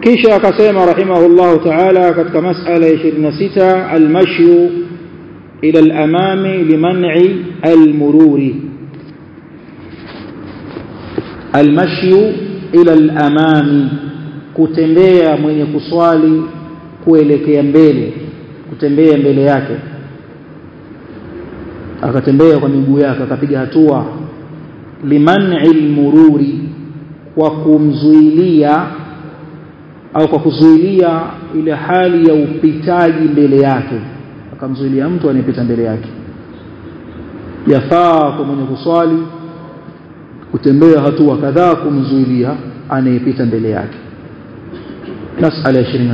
kisha akasema rahimahullahu ta'ala katika mas'ala ya 26 almashyu ila al-amami liman'i al-mururi almashyu ila al-amami kutembea mwenye kuswali kuelekea mbele kutembea mbele yake akatembea kwa miguu yake akapiga hatua liman'i al-mururi kwa kumzuilia au kwa kuzuilia ile hali ya upitaji mbele yake akamzuilia mtu anayepita mbele yake yafaa kwa mwenye kuswali kutembea hatua kadhaa kumzuilia anayepita mbele yake masala ya 26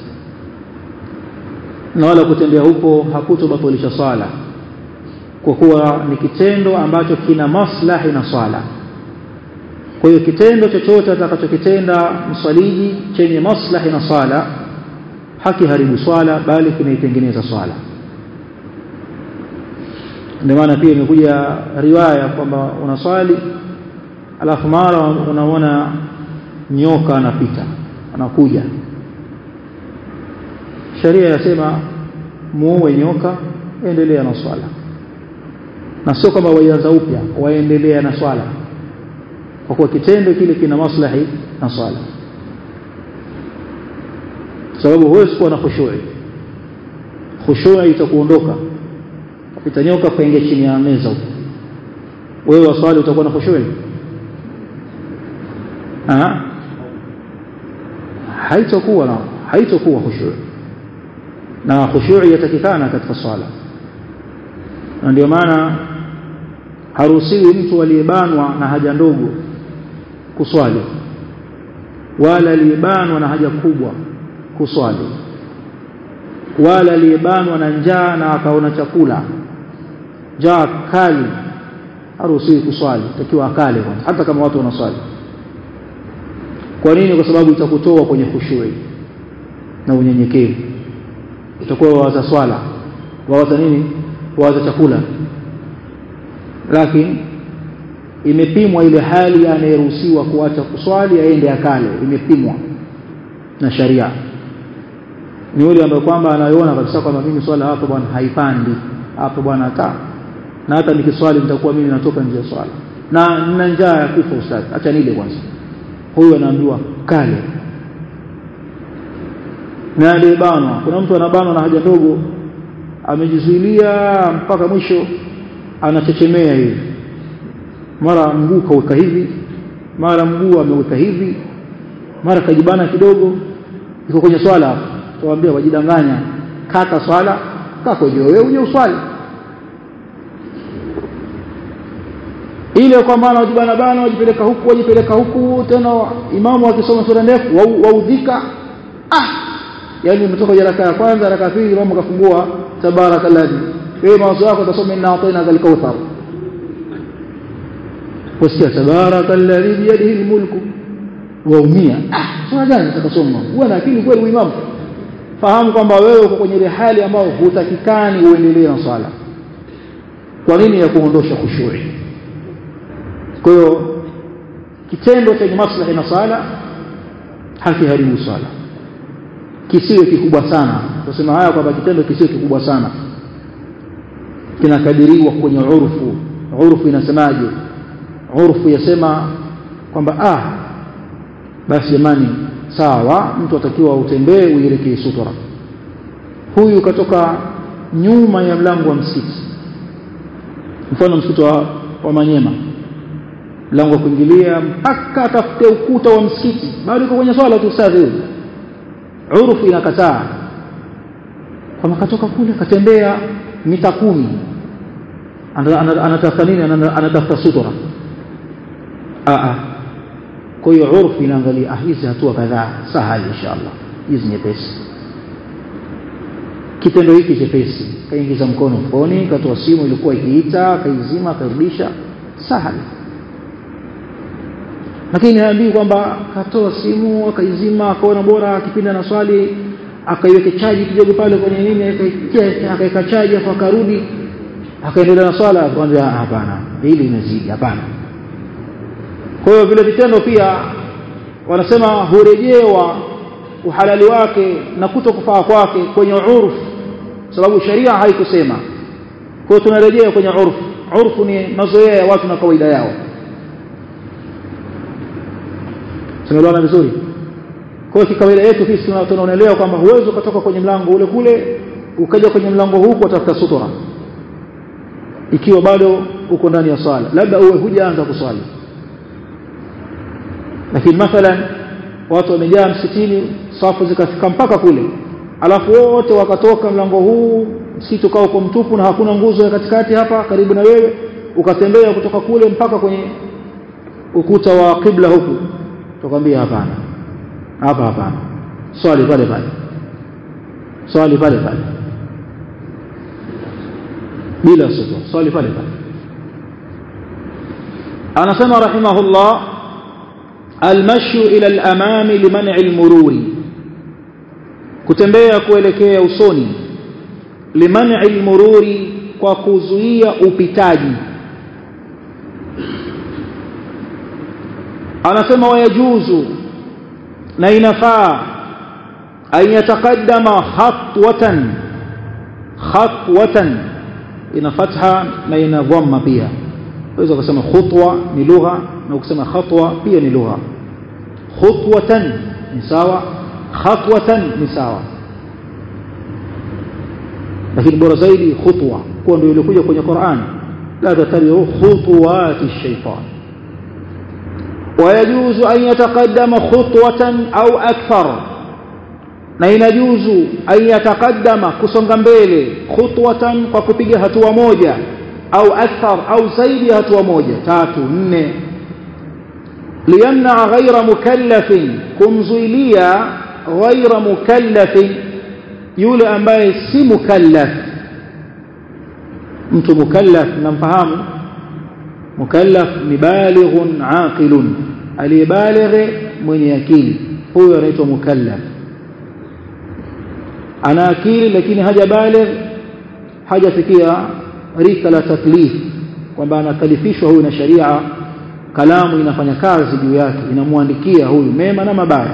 na wala kutembea huko hakutobatilisha swala kwa kuwa ni kitendo ambacho kina maslahi na swala kwa hiyo kitendo chochote atakachokitenda mswaliji chenye maslahi na swala hakiharibu swala bali kinaitengeneza swala ndio maana pia imekuja riwaya kwamba unaswali alafu mara unaona nyoka anapita anakuja sheria yasema muue nyoka endelea na swala na sio kama waianza upya waendelea na swala kwa kuwa kitendo kile kina maslahi na swala sababu huwezi kuwa na khushui khushui itakuondoka kapita nyoka kaingia chini ya meza huko wewe waswali utakuwa na khushui ah haitakuwa na haitakuwa khushui na khushui yatakikana katika swala na ndio maana haruhusiwi mtu aliyebanwa na haja ndogo kuswali wala aliyebanwa na haja kubwa kuswali wala aliyebanwa na njaa na akaona chakula njaa kali haruhusiwi kuswali takiwa akale kwanza hata kama watu wanaswali kwa nini kwa sababu itakutoa kwenye khushui na unyenyekevu utakuwa wawaza swala wawaza nini wawaza chakula lakini imepimwa ile hali anayeruhusiwa kuacha kuswali aende akale imepimwa na sharia ni yule ambaye kwamba anaiona kabisa kwamba mimi swala hapo bwana haipandi hapo bwana hata na hata nikiswali nitakuwa mimi natoka nje ya swala na nina njaa ya kufa ustadi acha nile kwanza huyu anaambiwa kale na aliyebanwa kuna mtu anabanwa na haja ndogo amejizuilia mpaka mwisho anachechemea hivi mara mguu kaweka hivi mara mguu ameweka hivi mara kajibana kidogo iko kwenye swala hapo tuwaambia wajidanganya kata swala kako juu wewe uje uswali ile kwa maana wajibana bana wajipeleka huku wajipeleka huku tena imamu akisoma sura ndefu waudhika ah yani umetoka jaraka ya kwanza raka pili imamu kafungua tabarakalladhi wewe mawazo yako utasoma inna ataina zal kauthar wasikia tabarakalladhi biyadihi almulku waumia ah sura gani utakasoma uwe na akili kweli uimamu fahamu kwamba wewe uko kwenye ile hali ambayo hutakikani uendelee na swala kwa nini ya kuondosha khushui kwa hiyo kitendo chenye maslahi na swala hakiharibu swala kisiwe kikubwa sana tusema haya kwamba kitendo kisiwe kikubwa sana kinakadiriwa kwenye urfu urfu inasemaje urfu yasema kwamba ah basi jamani sawa mtu atakiwa utembee uelekee sutura huyu katoka nyuma ya mlango wa msikiti mfano msikiti wa, wa Manyema mlango wa kuingilia mpaka atafute ukuta wa msikiti bado yuko kwenye swala tu ustadhi huyu urfu inakataa kama katoka kule katembea mita kumi anatafuta nini anatafuta sutura a kwa hiyo urfu inaangalia hizi hatua kadhaa sahali inshallah hizi nyepesi kitendo hiki chepesi kaingiza mkono mfukoni katoa simu ilikuwa ikiita kaizima karudisha sahali lakini haambii kwamba katoa simu akaizima akaona bora akipinda na swali akaiweke chaji kidogo pale kwenye nini akaweka chaji afu akarudi akaendelea na swala akamwambia hapana hili imezidi hapana kwa hiyo vile vitendo pia wanasema hurejewa uhalali wake na kuto kufaa kwake kwenye urfu sababu sharia haikusema kwa hiyo tunarejea kwenye urfu urfu ni mazoea ya watu na kawaida yao tumeelewana vizuri kwa hiyo kawaida yetu sisi tunaonelewa kwamba huwezi ukatoka kwenye mlango ule kule ukaja kwenye mlango huu kutafuta sutura ikiwa bado uko ndani ya swala labda uwe hujaanza kuswali lakini mathalan watu wamejaa msikitini safu zikafika mpaka kule alafu wote wakatoka mlango huu msitu kaa uko mtupu na hakuna nguzo ya katikati hapa karibu na wewe ukatembea kutoka kule mpaka kwenye ukuta wa kibla huku tukwambia hapana hapa hapana swali pale pale swali pale pale bila sutra swali pale pale anasema rahimahullah almashyu ila al-amami liman'i al-mururi kutembea kuelekea usoni liman'i al-mururi kwa kuzuia upitaji anasema wayajuzu na inafaa an yataqaddama khatwatan khatwatan ina fatha na ina dhamma pia unaweza kusema khutwa ni lugha na ukisema khatwa pia ni lugha khutwatan ni sawa khatwatan ni sawa lakini bora zaidi khutwa kwa ndio ilikuja kwenye Qur'an la tatabi'u khutuwati shaytan ويجوز أن يتقدم خطوة أو أكثر na inajuzu an yatakadama kusonga mbele khutwatan kwa kupiga hatua moja au akthar au zaidi ya hatua moja tatu nne liyamna ghaira mukallafin kumzuilia ghaira mukallafin yule ambaye si mukallaf mtu mukallaf namfahamu mukallaf ni balighun aqilun aliyebalighe mwenye akili huyo anaitwa mukallaf ana akili lakini hajabaligh hajafikia rika la taklif kwamba anakalifishwa huyu na sharia kalamu inafanya kazi juu yake inamwandikia huyu mema na mabaya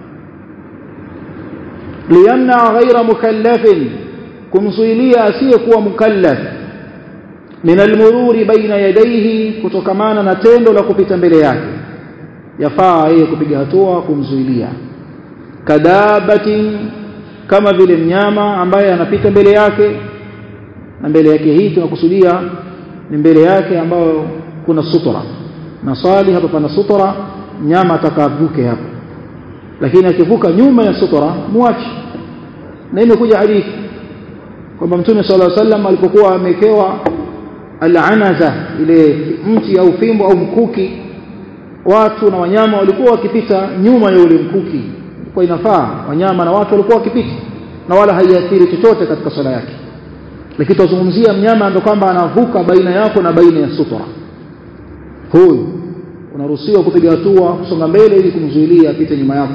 liyamna ghaira mukallafin kumzuilia asiyekuwa mukallaf min almururi baina yadayhi kutokamana na tendo la kupita mbele yake yafaa yeye kupiga hatua kumzuilia kadabatin kama vile mnyama ambaye anapita mbele yake na mbele yake hii tunakusudia ni mbele yake ambayo kuna sutura na swali hapa pana sutura mnyama atakavuke hapo lakini akivuka nyuma ya sutura muache na imekuja hadithi kwamba mtume sallallahu alaihi wasallam alipokuwa amekewa al-anaza ile mti au fimbo au mkuki watu na wanyama walikuwa wakipita nyuma ya ule mkuki kwa inafaa wanyama na watu walikuwa wakipita na wala haiathiri chochote katika swala yake lakini tuzungumzia mnyama ndio kwamba anavuka baina yako na baina ya sutura huyu unaruhusiwa kupiga hatua kusonga mbele ili kumzuilia apite nyuma yako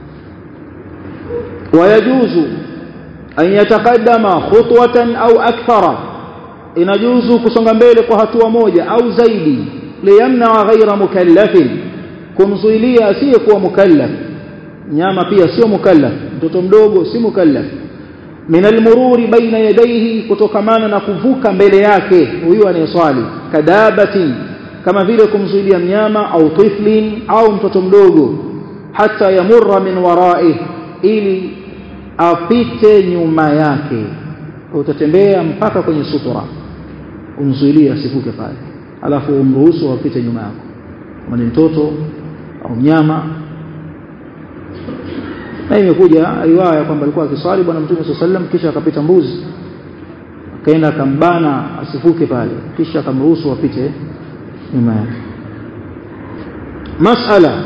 wayajuzu an yataqaddama khutwatan au akthara inajuzu kusonga mbele kwa hatua moja au zaidi liyamna ghaira mukallafin kumzuilia asiyekuwa mukallaf nyama pia sio mukallaf mtoto mdogo si mukallaf min almururi baina yadayhi kutokamana na kuvuka mbele yake huyu anayeswali kadabatin kama vile kumzuilia mnyama au tiflin au mtoto mdogo hata yamurra min waraih ili apite nyuma yake utatembea mpaka kwenye sutura umzuilie asivuke pale alafu umruhusu apite nyuma yako kama ni mtoto au mnyama na imekuja riwaya kwamba alikuwa akiswali bwana mtume swalla sallam kisha akapita mbuzi akaenda akambana asivuke pale kisha akamruhusu apite nyuma yake masala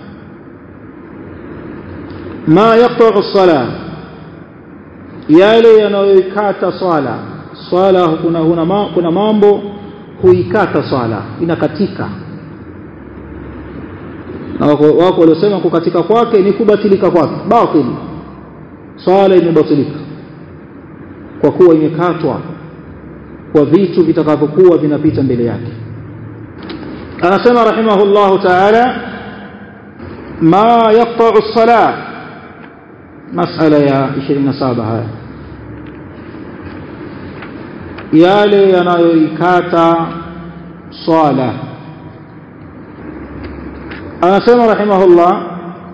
ma yaqta'u as-salah yale yanayoikata swala swala kuna, kuna, kuna mambo huikata swala inakatika na wako, wako waliosema kukatika kwake ni kubatilika kwake batili swala imebatilika kwa kuwa imekatwa kwa vitu vitakavyokuwa vinapita mbele yake anasema rahimahullahu ta'ala ma yaqta'u as-salah masala ya 27 haya yale yanayoikata swala anasema rahimahullah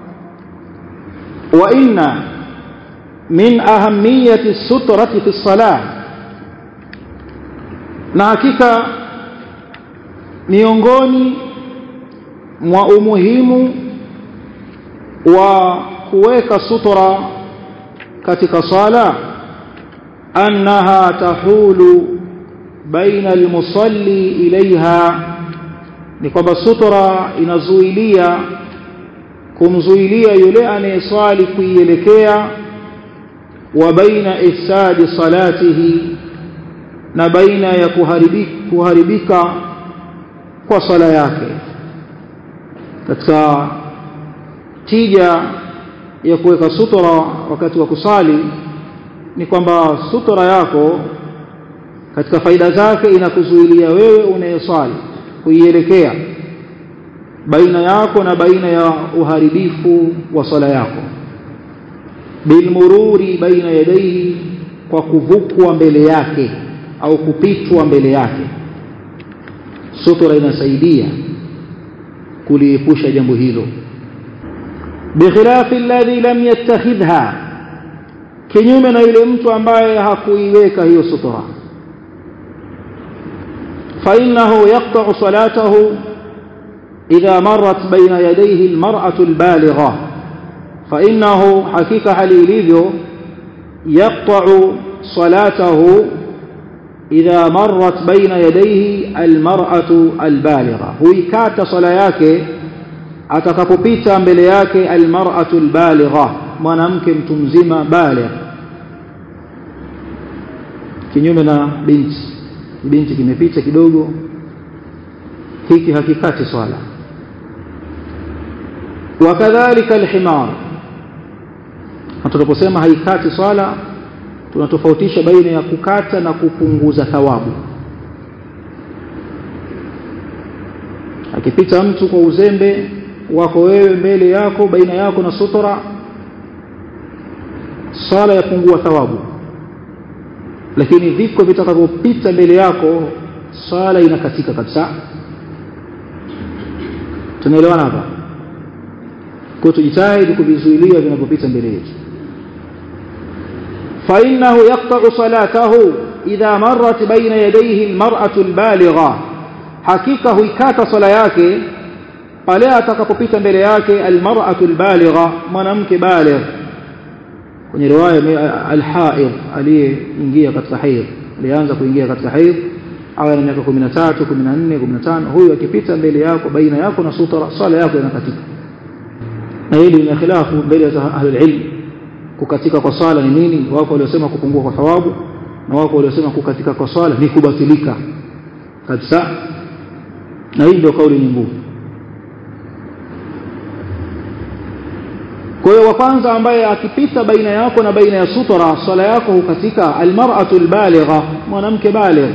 wa inna min ahamiyati sutrati fi salah na hakika miongoni mwa umuhimu wa kuweka sutra katika sala annaha tahulu baina almusalli ilaiha ni kwamba sutra inazuilia kumzuilia yule anayeswali kuielekea wa baina ifsadi salatihi na baina ya kuharibika, kuharibika kwa sala yake katika tija ya kuweka sutra wakati wa kusali ni kwamba sutra yako katika faida zake inakuzuilia wewe unayeswali kuielekea baina yako na baina ya uharibifu wa sala yako bilmururi baina yadaihi kwa kuvukwa mbele yake au kupitwa mbele yake sutra inasaidia kuliepusha jambo hilo bikhilafi alladhi lam yattakhidha kinyume na yule mtu ambaye hakuiweka hiyo sutra فإنه يقطع صلاته إذا مرت بين يديه المرأة البالغة فإنه حقيقة حليليذو يقطع صلاته إذا مرت بين يديه المرأة البالغة هويكات صلاياك atakapopita mbele yake almar'atu albaligha mwanamke mtu mzima baligh kinyume na binti binti kimepita kidogo hiki hakikati swala wakadhalika alhimar na tunaposema haikati swala tunatofautisha baina ya kukata na kupunguza thawabu akipita mtu kwa uzembe wako wewe mbele yako baina yako na sutra swala yapungua thawabu lakini viko vitakavyopita mbele yako swala inakatika kabisa tunaelewana hapa kwa tujitahidi kuvizuilia vinavyopita mbele yetu فإنه يقطع صلاته إذا مرت بين يديه المرأة البالغة حقيقة هيكات صلاة pale atakapopita mbele yake almar'atu albaligha mwanamke baligh kwenye riwaya alhaid aliyeingia katika haid alianza kuingia katika haid awe na miaka 13 14 15 huyu akipita mbele yako baina yako na sutra sala yako inakatika na hili lina khilafu mbele ya ahli ilm kukatika kwa sala ni nini wako waliosema kupungua kwa thawabu na wako waliosema kukatika kwa sala ni kubatilika kabisa na hii ndio kauli nyingi kwa hiyo wa kwanza ambaye akipita baina yako na baina ya sutra swala yako hukatika almar'atu albaligha mwanamke baligh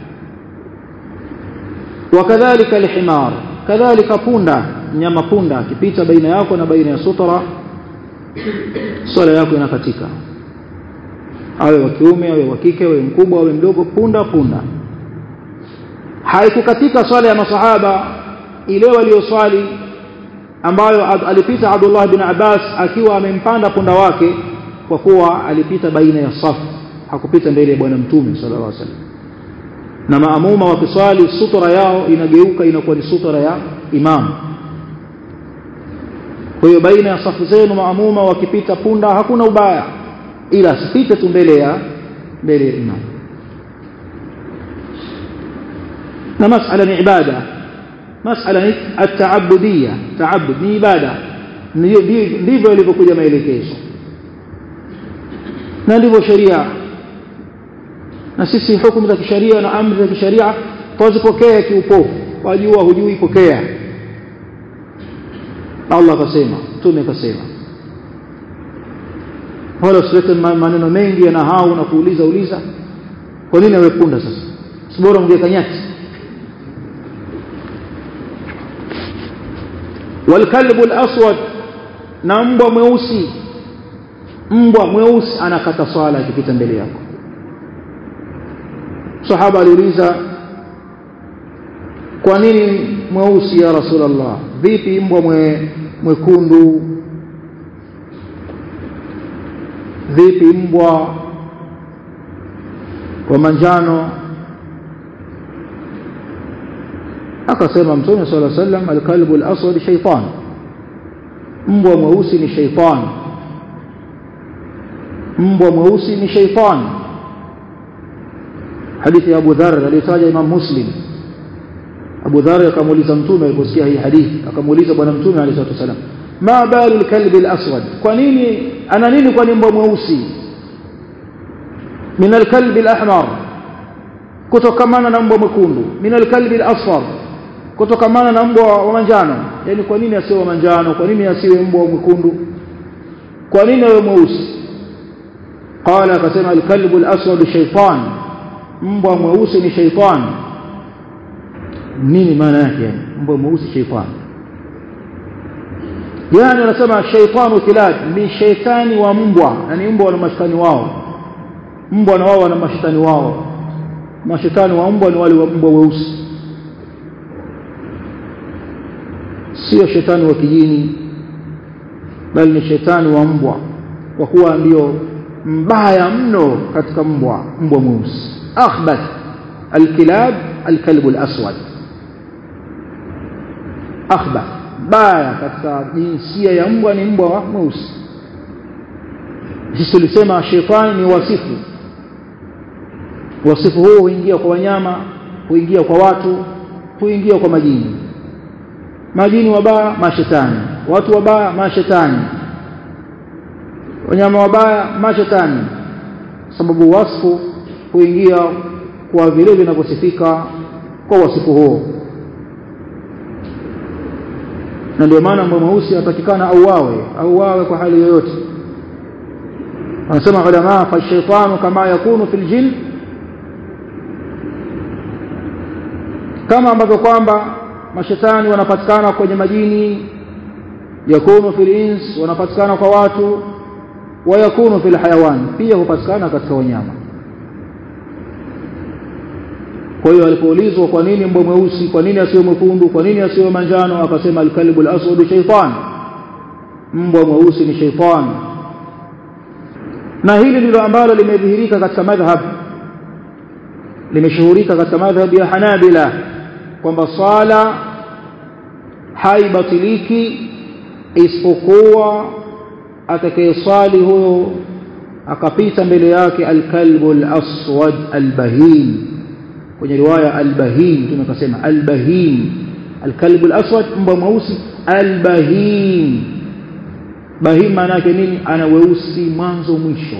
wakadhalika alhimar kadhalika punda nyama punda akipita baina yako na baina ya sutra swala yako inakatika awe wa kiume awe wa kike awe mkubwa awe mdogo punda punda haikukatika swala ya masahaba ile walioswali ambayo alipita Abdullah bin Abbas akiwa amempanda punda wake kwa kuwa alipita baina ya safu hakupita mbele ya bwana mtume sallallahu alaihi wasallam na maamuma wakiswali sutra yao inageuka inakuwa ni sutra ya imam kwa hiyo baina ya safu zenu maamuma wakipita punda hakuna ubaya ila asipite tu mbele ya mbele ya imam na masala ni ibada masala ni at-ta'abbudiyya ta'abbud ni ibada ndivyo ilivyokuja maelekezo na ndivyo sheria na sisi hukumu za kisheria na amri za kisheria twazipokea kiupofu wajua hujui pokea Allah akasema mtume akasema wala usilete maneno mengi ya nahau na kuuliza uliza kwa nini awe punda sasa sibora ungeka nyati والكلب الأسود na mbwa mweusi mbwa mweusi anakata swala akipita mbele yako sahaba aliuliza kwa nini mweusi ya rasulullah vipi mbwa mwe, mwekundu vipi mbwa wa manjano akasema mtume sala sallam alkalbu alaswad shaytan mbwa mweusi ni shaytan mbwa mweusi ni shaytan hadithi ya Abu Dharr aliyotaja Imam Muslim Abu Dharr akamuuliza mtume aliposikia hii hadithi akamuuliza bwana mtume alayhi salatu wasallam ma balu alkalbi alaswad kwa nini ana nini kwa mbwa mweusi min alkalbi alahmar kutokamana na mbwa mwekundu min alkalbi alasfar kutokamana na mbwa wa manjano yani kwa nini asiwe wa manjano kwa nini asiwe mbwa mwekundu kwa nini awe mweusi qala akasema alkalbu alaswad shaytan mbwa mweusi ni shaytan nini maana yake yani mbwa mweusi shaytan yani anasema shaytanu kilab ni shaytani wa mbwa yani mbwa wana mashetani wao mbwa na wao wana mashetani wao mashetani wa mbwa ni wale wa mbwa weusi sio shetani wa kijini bali ni shetani wa mbwa kwa kuwa ndio mbaya mno katika mbwa mbwa mweusi akhbath alkilab alkalbu alaswad akhbath baya katika jinsia ya mbwa ni mbwa mweusi sisi tulisema shetani ni wasifu wasifu huo huingia kwa wanyama huingia kwa watu huingia kwa majini majini wabaya mashetani watu wabaya mashetani wanyama wabaya mashetani sababu wasfu huingia kwa vile vinavyosifika kwa wasifu huo na ndio maana mbwa mweusi atakikana auawe auawe kwa hali yoyote wanasema ulama fa shaitanu kama yakunu fil jin kama ambavyo kwamba mashetani wanapatikana kwenye majini yakunu fil ins wanapatikana kwa watu wa yakunu fil hayawan pia hupatikana katika wanyama kwa hiyo alipoulizwa kwa nini mbwa mweusi kwa nini asiwe mwekundu kwa nini asiwe manjano akasema alkalbu alaswad shaytan mbwa mweusi ni shaytan na hili ndilo ambalo limedhihirika katika madhhab limeshuhurika katika madhhab ya Hanabila kwamba swala haibatiliki isipokuwa atakayeswali huyo akapita mbele yake alkalbu alaswad albahim kwenye riwaya albahim tunakasema albahim alkalbu alaswad mbwa mweusi albahim bahim maana yake nini ana weusi mwanzo mwisho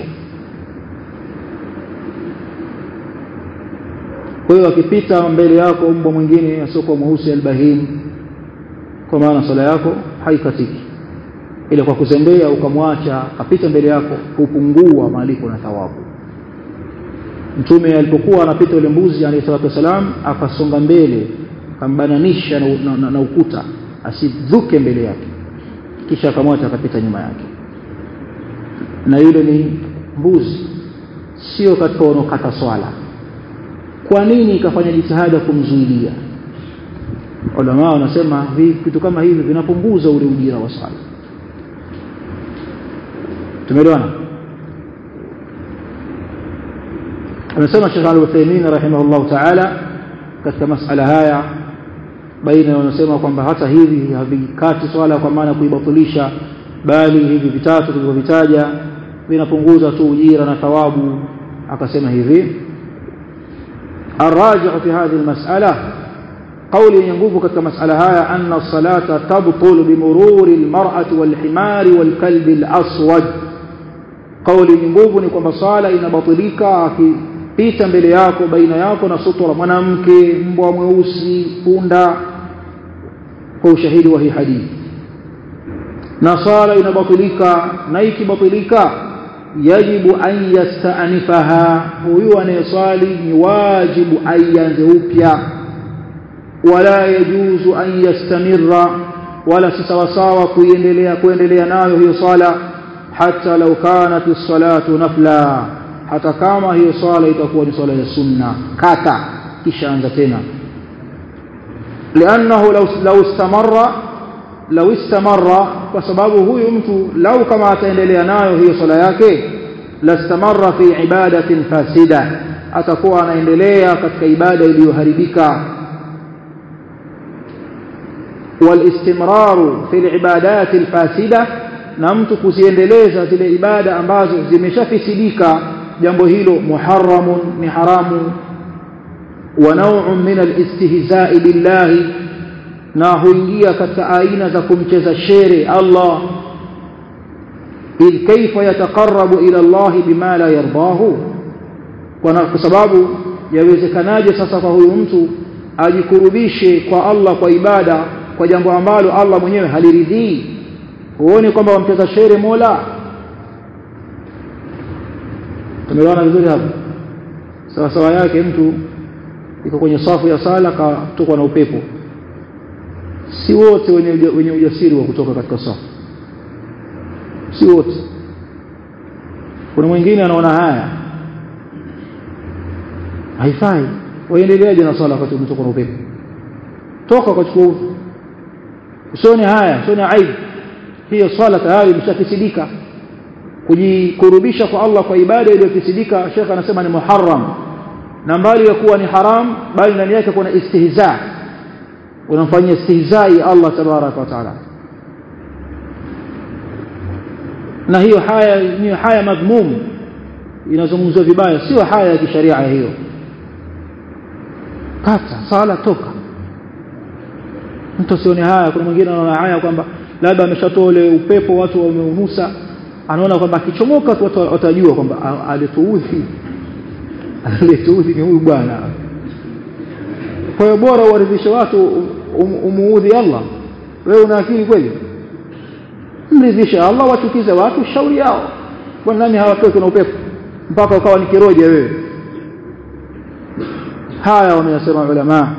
kwa hiyo akipita mbele yako mbwa mwingine asiokuwa mweusi albahim kwa maana sala yako haikatiki ile kwa kuzembea ukamwacha akapita mbele yako hupungua malipo na thawabu mtume alipokuwa anapita yule mbuzi alayhi salatu wasalam akasonga mbele akambananisha na, na, na, na ukuta asidhuke mbele yake kisha akamwacha akapita nyuma yake na yule ni mbuzi sio katika wanaokata swala kwa nini ikafanya jitihada kumzuilia ulama wanasema vitu kama hivi vinapunguza ule ujira wa swala tumeelewana amesema Sheikh Al-Uthaymeen rahimahullah ta'ala katika masala haya baina wanasema kwamba hata hivi havikati swala kwa maana kuibatilisha bali hivi vitatu tulivyovitaja vinapunguza tu ujira na thawabu akasema hivi الراجع في هذه المسألة قول ينقوف كتك مسألة هاي أن الصلاة تبطل بمرور المرأة والحمار والكلب الأسود قول ينقوف نكم صالة إن بطليك pita mbele yako baina yako na sutura mwanamke mbwa mweusi punda kwa ushahidi wa hii hadithi na sala inabatilika na ikibatilika yajibu an yastanifaha huyu anayeswali ni wajibu aianze upya wala yajuzu an yastamirra wala si sawasawa kuendelea kuendelea nayo hiyo swala hata law kanat as-salatu nafla hata kama hiyo swala itakuwa ni swala ya sunna kata kisha anza tena لانه لو لو استمر لو استمر kwa sababu huyu mtu lau kama ataendelea nayo hiyo swala yake lastamarra fi ibadatin fasida atakuwa anaendelea katika ibada iliyoharibika والاستمرار في العبادات الفاسده na mtu kuziendeleza zile ibada ambazo zimeshafisidika jambo hilo muharramun ni haramu wa naw'un min al-istihza'i billahi na huingia katika aina za kumcheza shere Allah idh kayfa yataqarrabu ila Allah bima la yardahu kwa sababu yawezekanaje sasa kwa huyu mtu ajikurubishe kwa Allah kwa ibada kwa jambo ambalo Allah mwenyewe haliridhii huone kwamba wamcheza shere Mola tumeona vizuri hapo sawa sawa yake mtu iko kwenye safu ya sala katokwa na upepo si wote wenye wenye ujasiri wa kutoka katika safu si wote kuna mwingine anaona haya haifai waendeleaje na sala wakati umetoka na upepo toka ukachukua usione haya usione aibu hiyo swala tayari imeshafisidika kujikurubisha kwa Allah kwa ibada iliyofisidika Sheikh anasema ni muharram na mbali ya kuwa ni haram bali ndani yake kuna istihza unamfanyia istihzai Allah tabaraka wa taala na hiyo haya ni haya madhmum inazungumzwa vibaya sio haya ya kisharia hiyo kata sala toka mtu asione haya kuna mwingine anaona haya kwamba labda ameshatoa ule upepo watu wameunusa anaona kwamba akichomoka tu watu watajua kwamba alituudhi alituudhi ni huyu bwana kwa hiyo bora uwaridhishe watu um, umuudhi Allah wewe una akili kweli mridhishe Allah wachukize watu shauri yao kwa nani hawatoki na upepo mpaka ukawa ni kiroja wewe haya wameyasema ulama